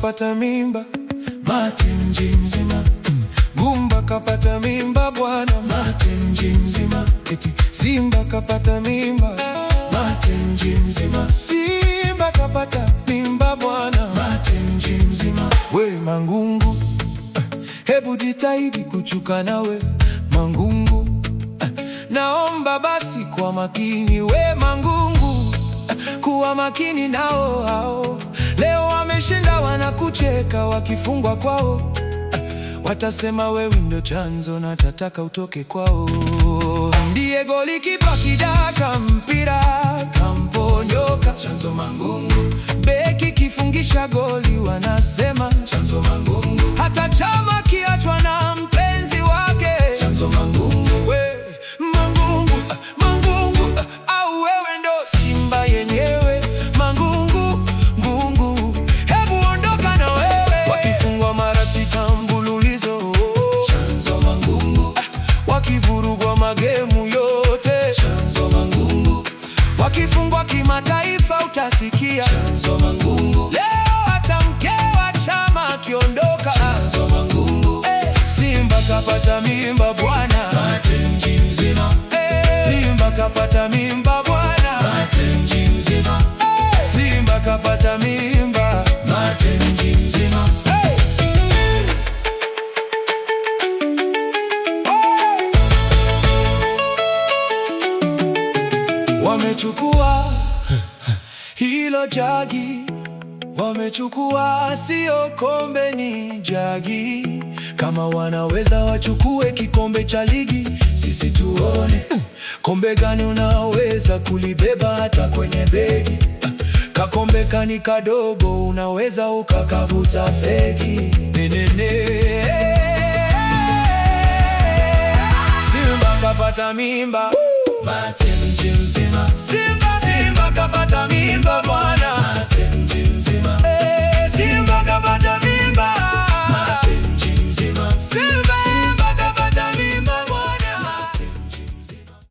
kapata mimba, mate mji mzima. Gumba kapata mimba bwana, mate mji mzima. Eti Simba kapata mimba, mate mji mzima. Simba kapata mimba bwana, mate mji mzima. We Mangungu, eh, hebu jitahidi kuchuka nawe Mangungu, eh, naomba basi kwa makini we Mangungu, eh, kuwa makini nao hao. Leo wameshinda wanakucheka wakifungwa kwao Watasema wewe ndo chanzo na tataka utoke kwao. Ndiye golikipa kidaka mpira kamponyoka, chanzo Mangungu. Beki kifungisha goli wanasema chanzo Mangungu. Hata chama kiachwa na mpenzi wake chanzo Mangungu. We Mangungu, ah, Mangungu ah, au wewe ndo Simba yenyewe Mangungu, ngungu, hebu ondoka na wewe. Wakifungwa mara sita mfululizo chanzo Mangungu. Ah, wakivurugwa magemu yote chanzo Mangungu. Wakifungwa kimataifa utasikia chanzo Mangungu. Leo hata mke wa chama akiondoka chanzo Mangungu. Eh, Simba kapata mimba bwana, mate mji mzima. Eh, Simba kapata mimba bwana, mate mji mzima. Eh, Simba kapata mimba, mate mji mzima. Hey! Wamechukua hilo jagi, wamechukua sio kombe, ni jagi. Kama wanaweza wachukue kikombe cha ligi, sisi tuone kombe gani unaweza kulibeba hata kwenye begi. Kakombe kani kadogo, unaweza ukakavuta fegi. Nenene. Simba kapata mimba, mate mji mzima. Simba, Simba kapata mimba bwana.